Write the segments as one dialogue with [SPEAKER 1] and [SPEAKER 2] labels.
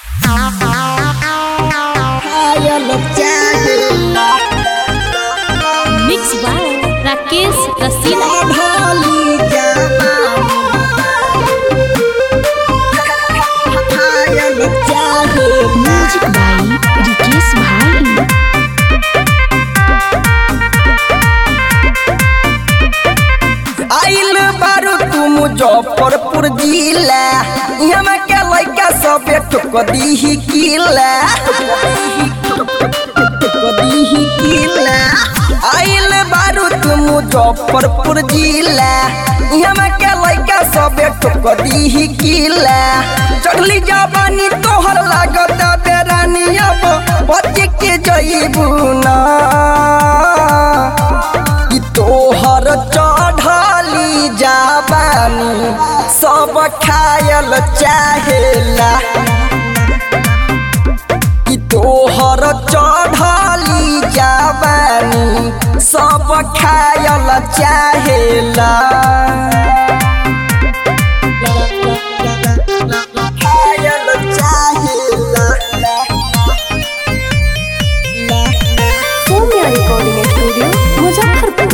[SPEAKER 1] mix by Rakesh Rasila music by Rikesh भाई
[SPEAKER 2] आइल बारू तू मुजफ्फरपुर जिला यहाँ के लड़का सब ठोक दीही किला ठोक दीही किला आइल बारू तू मुजफ्फरपुर जिला यहाँ के लड़का सब ठोक दीही किला चढ़ली जवानी तोहर लागत बेरानी अब बच के जईबू ना ई तोहर चढ़ली जाबानी सब खायल चाहेला ई तोहर चढ़ली जाबानी सब खायल चाहेला खायल चाहेला
[SPEAKER 3] सौम्या रिकॉर्डिंग स्टूडियो मुजफ्फरपुर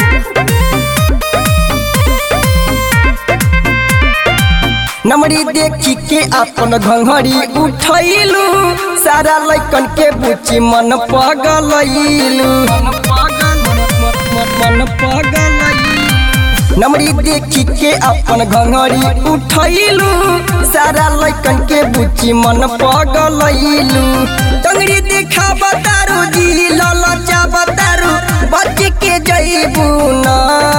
[SPEAKER 2] नमरी देखी के अपन घंघरी उठैलू सारा लैकन के बुची मन पगलैलू मन पगलैलू नमरी देखी के अपन घंघरी उठैलू सारा लैकन के बुची मन पगलैलू टंगरी देखा बतारू जी ललचा बतारू बच के जईबू ना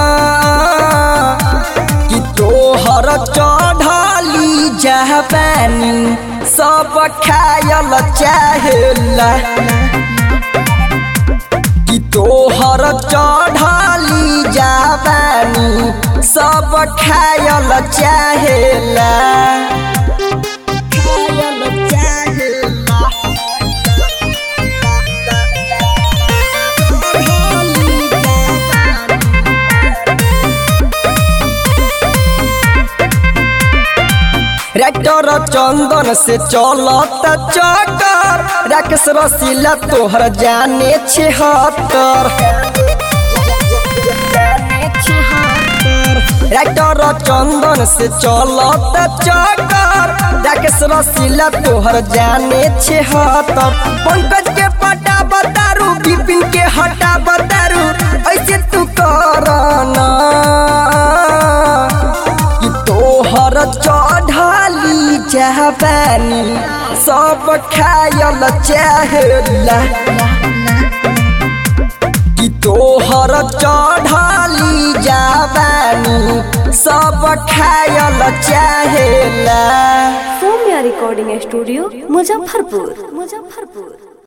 [SPEAKER 2] कि तोहर चढ़ली जहबानी सब खायल चाहेला कि तोहर चढ़ली जहबानी सब खायल चाहेला खायल चाहेला चढ़ली जवानी ट्रैक्टर चंदन से चलत चक्कर राकेश रसीला तोहर जाने छिहत्तर ट्रैक्टर चंदन से चलत चक्कर राकेश रसीला तोहर जाने छिहत्तर पंकज के पटा बतारू विपिन के हटा बतारू ऐसे तू करना कि तोहर चढ़ली जहबानी सब खायल चाहेला कि तोहर चढ़ली जहबानी सब खायल चाहेला
[SPEAKER 3] सौम्या रिकॉर्डिंग स्टूडियो मुजफ्फरपुर मुजफ्फरपुर